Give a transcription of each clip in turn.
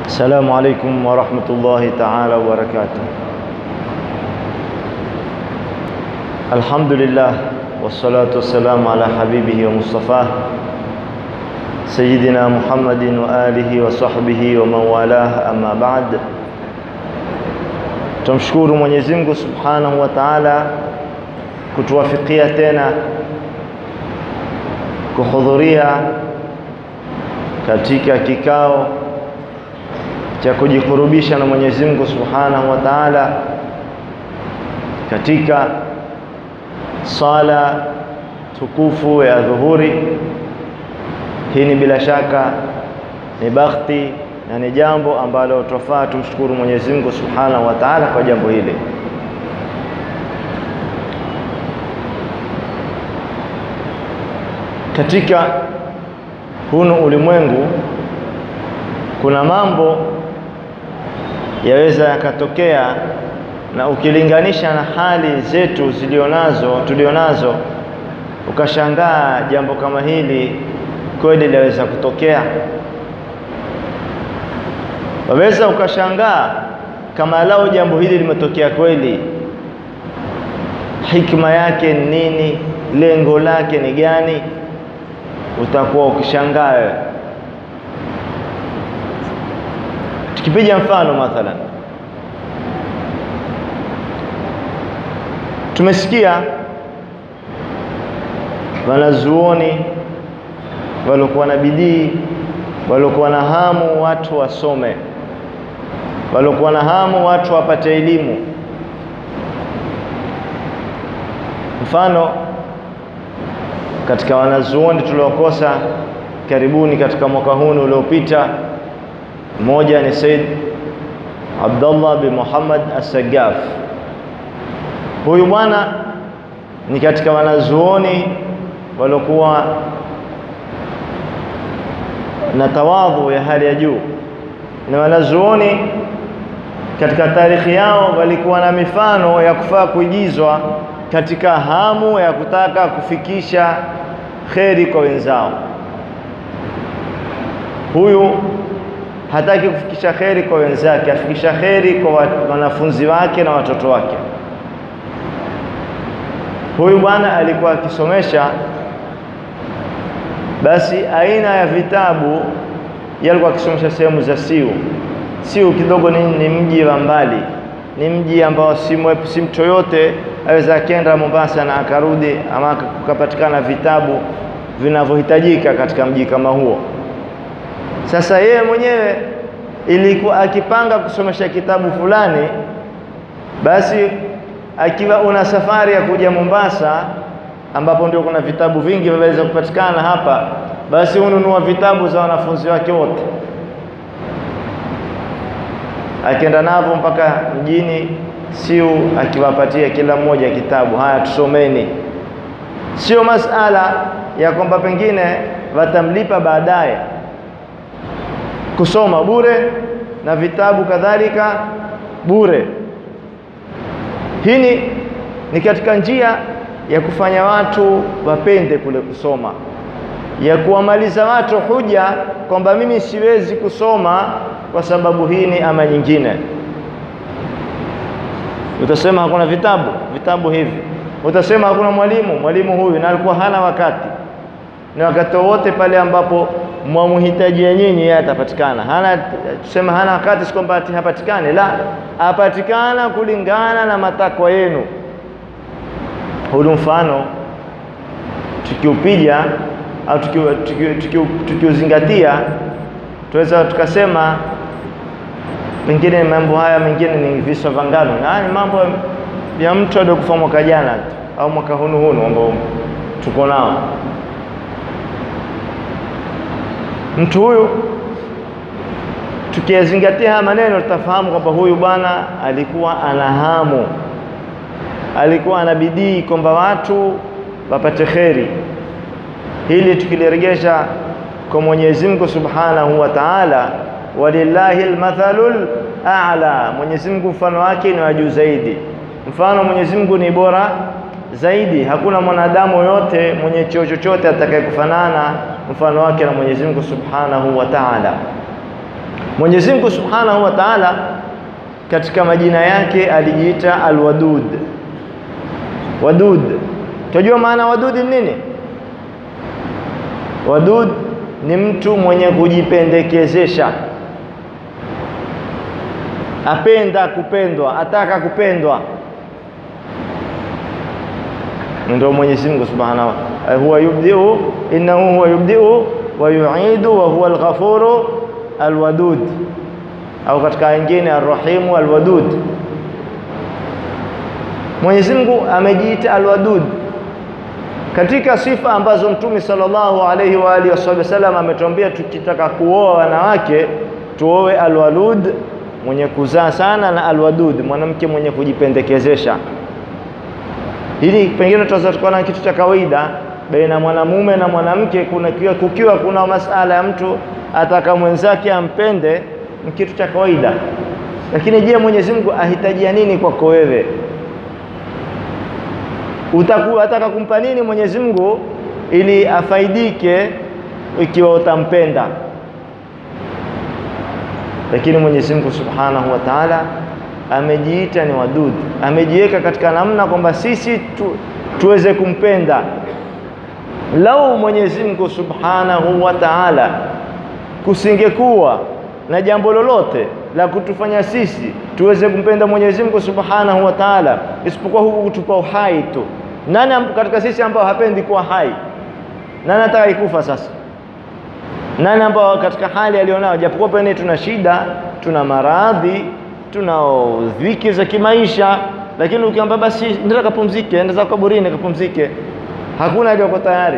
السلام عليكم ورحمة الله تعالى وبركاته الحمد لله والصلاة والسلام على حبيبه ومصطفاه سيدنا محمد وآله وصحبه ومن والاه أما بعد Tumshukuru Mwenyezi Mungu Subhanahu wa Ta'ala kutuwafikia tena kuhudhuria katika kikao cha kujikurubisha na Mwenyezi Mungu Subhanahu wa Ta'ala katika sala tukufu ya dhuhuri. Hii ni bila shaka ni bakhti na ni jambo ambalo twafaa tumshukuru Mwenyezi Mungu Subhanahu wa Ta'ala kwa jambo hili. Katika hunu ulimwengu kuna mambo yaweza yakatokea, na ukilinganisha na hali zetu zilionazo tulionazo, ukashangaa jambo kama hili kweli linaweza kutokea. Waweza ukashangaa kama lao jambo hili limetokea kweli, hikma yake ni nini? Lengo lake ni gani? Utakuwa ukishangaa wewe. Tukipiga mfano mathalan, tumesikia wanazuoni waliokuwa na bidii, waliokuwa na hamu watu wasome, waliokuwa na hamu watu wapate elimu. Mfano, katika wanazuoni tuliokosa karibuni katika mwaka huu uliopita mmoja ni Said Abdullah bin Muhammad As-Sagaf. Huyu bwana ni katika wanazuoni waliokuwa na tawadhu ya hali ya juu, na wanazuoni katika tarikhi yao walikuwa na mifano ya kufaa kuigizwa katika hamu ya kutaka kufikisha kheri kwa wenzao. Huyu hataki kufikisha kheri kwa wenzake, afikisha kheri kwa wanafunzi wake na watoto wake. Huyu bwana alikuwa akisomesha, basi aina ya vitabu yalikuwa akisomesha sehemu za Siu. Siu kidogo ni, ni mji wa mbali, ni mji ambao si mtu yoyote aweza akenda Mombasa na akarudi ama kukapatikana vitabu vinavyohitajika katika mji kama huo. Sasa yeye mwenyewe ilikuwa akipanga kusomesha kitabu fulani, basi akiwa una safari ya kuja Mombasa, ambapo ndio kuna vitabu vingi vinaweza kupatikana hapa, basi hununua vitabu za wanafunzi wake wote, akienda navyo mpaka mjini Siu, akiwapatia kila mmoja kitabu, haya tusomeni. Sio masala ya kwamba pengine watamlipa baadaye kusoma bure na vitabu kadhalika bure. Hii ni, ni katika njia ya kufanya watu wapende kule kusoma, ya kuwamaliza watu huja kwamba mimi siwezi kusoma kwa sababu hii ni ama nyingine. Utasema hakuna vitabu, vitabu hivi. Utasema hakuna mwalimu, mwalimu huyu na alikuwa hana wakati, ni wakati wowote pale ambapo mwamhitaji nyinyi yeye atapatikana. Hana tusema hana wakati, si kwamba hapatikani, la, apatikana kulingana na matakwa yenu. Huu mfano tukiupiga au tukiuzingatia, tunaweza tukasema mengine mambo haya mengine ni viswa vya ngano, na ni mambo ya mtu aliyokufa mwaka jana tu au mwaka hunu hunu ambao tuko nao mtu huyu tukiyazingatia haya maneno tutafahamu kwamba huyu bwana alikuwa ana hamu, alikuwa ana bidii kwamba watu wapate kheri. Hili tukiliregesha kwa Mwenyezi Mungu Subhanahu wa Ta'ala, walillahi almathalul a'la, Mwenyezi Mungu mfano wake ni wa juu zaidi. Mfano Mwenyezi Mungu ni bora zaidi. Hakuna mwanadamu yote mwenye cheo chochote atakayekufanana mfano wake na Mwenyezi Mungu Subhanahu wa Ta'ala. Mwenyezi Mungu Subhanahu wa Ta'ala katika majina yake alijiita Alwadud. Wadud, tunajua maana wadud ni nini? Wadud ni mtu mwenye kujipendekezesha, apenda kupendwa, ataka kupendwa. Ndio Mwenyezi Mungu Subhanahu wa huwa yubdiu innahu huwa yubdiu wa yuidu wa huwa alghafuru alwadud, au katika nyingine arrahimu alwadud. Mwenyezi Mungu amejiita alwadud katika sifa ambazo Mtume sallallahu alaihi wa alihi wasallam ametuambia tukitaka kuoa wanawake tuoe alwalud, mwenye kuzaa sana, na alwadud, mwanamke mwenye kujipendekezesha. Hili pengine tunaweza tukaona kitu cha kawaida baina mwanamume na mwanamke, kuna kukiwa kuna masala ya mtu ataka mwenzake ampende, ni kitu cha kawaida. Lakini je, Mwenyezi Mungu ahitajia nini kwako wewe? Utakuwa ataka kumpa nini Mwenyezi Mungu ili afaidike ikiwa utampenda? Lakini Mwenyezi Mungu Subhanahu wa Ta'ala amejiita ni wadud, amejiweka katika namna kwamba sisi tu, tuweze kumpenda. Lau Mwenyezi Mungu Subhanahu wa Ta'ala kusingekuwa na jambo lolote la kutufanya sisi tuweze kumpenda Mwenyezi Mungu Subhanahu wa Ta'ala isipokuwa huku kutupa uhai tu. Nani katika sisi ambao hapendi kuwa hai? Nani ataka ikufa sasa? Nani ambao katika hali alionao, japokuwa pengine tuna shida, tuna maradhi, tuna dhiki za kimaisha, lakini ukiamba basi nenda kapumzike, enda zako kaburini kapumzike, hakuna aliyoko tayari.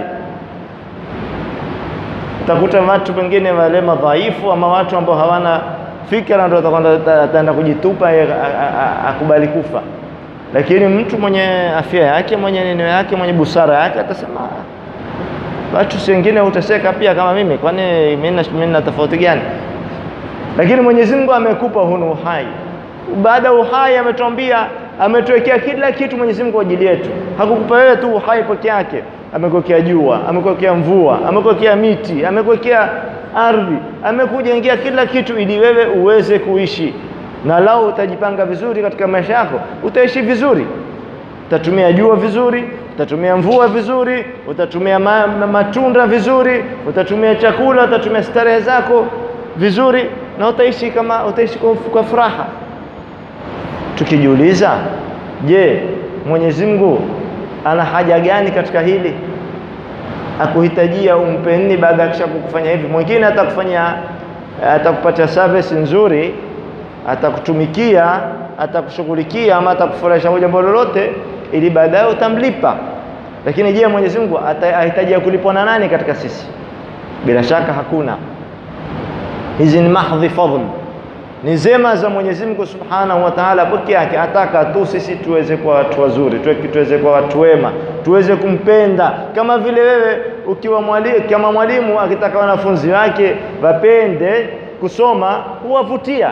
Utakuta watu pengine wale madhaifu ama watu ambao hawana fikra ndio ataenda kujitupa akubali kufa, lakini mtu mwenye afya yake mwenye neno yake mwenye busara yake atasema watu si wengine huteseka pia kama mimi, kwani mimi na tofauti gani? Lakini Mwenyezi Mungu amekupa hunu uhai. Baada ya uhai ametuambia, ametuwekea kila kitu Mwenyezi Mungu kwa ajili yetu. Hakukupa wewe tu uhai peke yake, amekuwekea jua, amekuwekea mvua, amekuwekea miti, amekuwekea ardhi, amekujengea kila kitu ili wewe uweze kuishi. Na lau utajipanga vizuri katika maisha yako, utaishi vizuri, utatumia jua vizuri, utatumia mvua vizuri, utatumia ma ma matunda vizuri, utatumia chakula, utatumia starehe zako vizuri, na utaishi kama utaishi kwa furaha. Tukijiuliza, je, Mwenyezi Mungu ana haja gani katika hili? Akuhitajia umpe nini baada ya kisha kukufanya hivi? Mwingine atakufanya atakupatia service nzuri, atakutumikia, atakushughulikia ama atakufurahisha kwa jambo lolote, ili baadaye utamlipa. Lakini je, Mwenyezi Mungu ahitajia kulipwa na nani katika sisi? Bila shaka hakuna. Hizi ni mahdhi fadhl, ni zema za Mwenyezi Mungu Subhanahu wa Ta'ala peke yake. Ataka tu sisi tuweze kuwa watu wazuri, tuweze kuwa watu wema, tuweze kumpenda. Kama vile wewe ukiwa mwalimu, kama mwalimu akitaka wanafunzi wake wapende kusoma, huwavutia.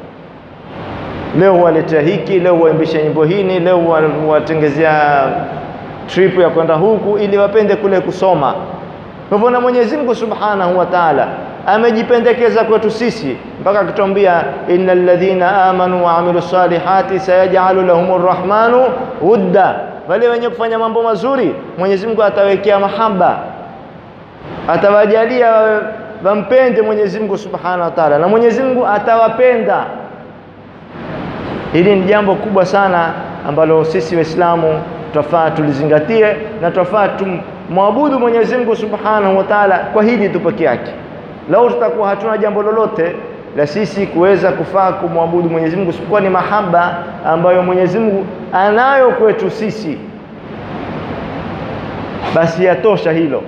Leo huwaletea hiki, leo huwaimbisha nyimbo hini, leo huwatengezea trip ya kwenda huku, ili wapende kule kusoma. Kwa hivyo na Mwenyezi Mungu Subhanahu wa Ta'ala amejipendekeza kwetu sisi mpaka akituambia innal ladhina amanu wa amilu salihati sayaj'alu lahumur rahmanu wudda, wale wenye kufanya mambo mazuri Mwenyezi Mungu atawekea mahaba, atawajalia wampende Mwenyezi Mungu Subhanahu wa Ta'ala, na Mwenyezi Mungu atawapenda. Hili ni jambo kubwa sana ambalo sisi Waislamu twafaa tulizingatie na twafaa tumwabudu Mwenyezi Mungu Subhanahu wa Ta'ala kwa hili tu peke yake. Lau tutakuwa hatuna jambo lolote la sisi kuweza kufaa kumwabudu Mwenyezi Mungu isipokuwa ni mahaba ambayo Mwenyezi Mungu anayo kwetu sisi, basi yatosha hilo.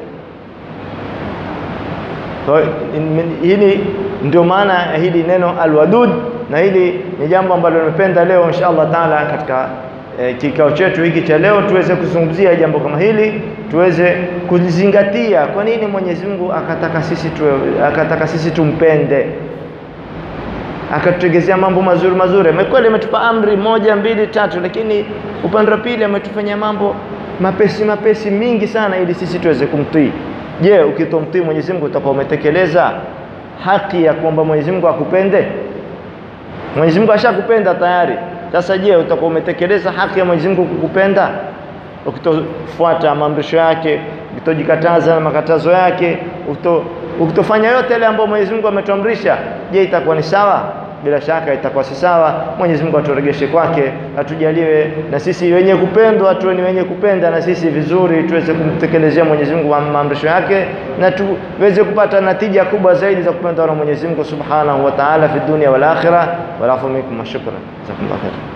So, hili ndio maana ya hili neno alwadud, na hili ni jambo ambalo nimependa leo insha Allah taala katika E, kikao chetu hiki cha leo tuweze kuzungumzia jambo kama hili, tuweze kulizingatia. Kwa nini Mwenyezi Mungu akataka sisi tuwe, akataka sisi tumpende, akatutengezea mambo mazuri mazuri. Kweli ametupa amri moja mbili tatu, lakini upande wa pili ametufanyia mambo mapesi mapesi mingi sana, ili sisi tuweze kumtii. Je, ukitomtii Mwenyezi Mungu utakuwa umetekeleza haki ya kuomba Mwenyezi Mungu akupende? Mwenyezi Mungu ashakupenda tayari. Sasa je, utakuwa umetekeleza haki ya Mwenyezi Mungu kukupenda? Ukitofuata maamrisho yake, ukitojikataza na makatazo yake, ukito, ukitofanya yote yale ambayo Mwenyezi Mungu ametuamrisha, je, itakuwa ni sawa? Bila shaka itakuwa si sawa. Mwenyezi Mungu aturegeshe kwake, atujaliwe na sisi wenye kupendwa, tuwe ni wenye kupenda na sisi vizuri, tuweze kumtekelezea Mwenyezi Mungu maamrisho yake na tuweze kupata natija kubwa zaidi za kupendwa na Mwenyezi Mungu Subhanahu wa Ta'ala fi dunia wal akhirah. Walafu minkum, shukran, jazakumullah khair.